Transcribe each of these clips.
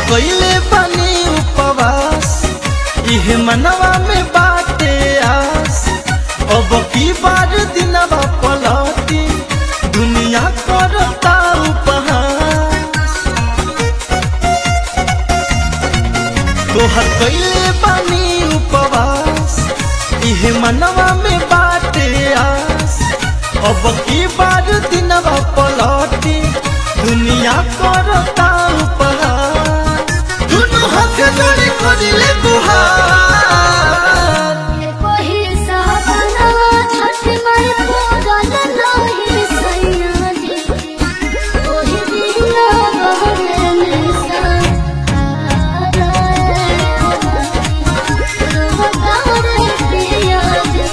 कइले बानी उपवास इहे मनवा में बाटे आस अब की बार दिनवा पलटी दुनिया करता उपहास तोहर कइले बानी उपवास इहे मनवा में बाटे आस अब की बार दिनवा पलटी दुनिया करता उपहास दुनू हाथ जोड़ी करिले गुहार कोही साबना छठ माई पूरन नाही सैया जी कोही बिना बहरे निसा रोवतारे पिया जी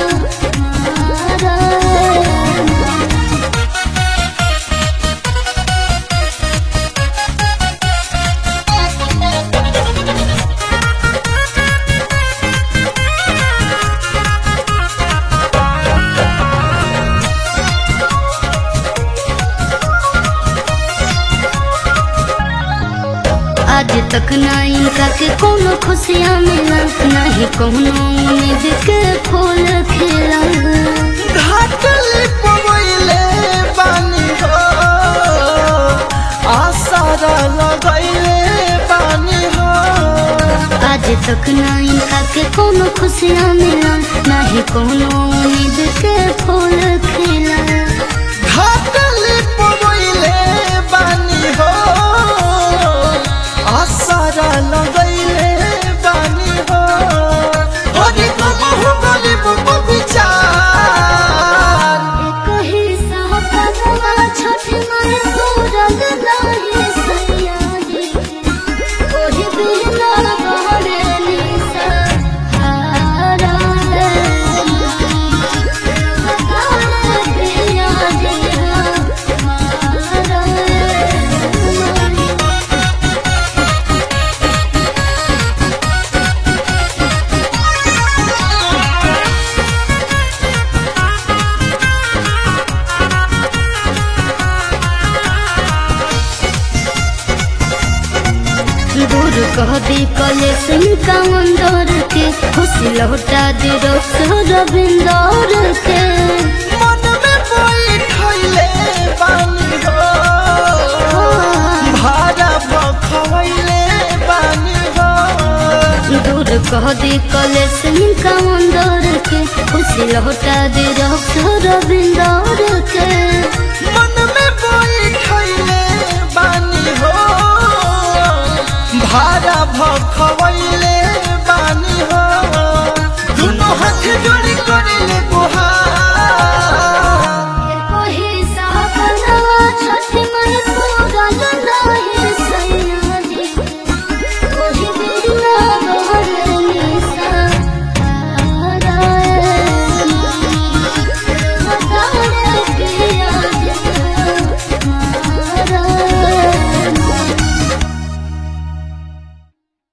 मारा आज तक ना इनका के कोनो खुशियाँ मिला नहीं कोनो उम्मीद के फूल खिला घाटले पवैले बानी हो आसारा लगैले बानी हो आज तक ना इनका के कोनो खुशियाँ मिला नहीं कोनो उम्मीद के फूल खिला घाटले पवैले बानी हो आसारा लगैले बानी हो अरे कबहु गरीब विचार कही साहबवा छठ माई पूरन नाही सैया जी कोही बिना बहरे निसा हारा रे बतारे पिया जी मारा रे दूर कह दी कले सिंह का मंदोर के खुशी लौटा दे रविंदर के मन में बैठैले बानी हो भाड़ा बखवैले बानी हो दूर कह दी कले सिंह का मंदोर के खुशी लौटा दे रविंदर के मन में बैठैले बानी हो भाड़ा भखवैले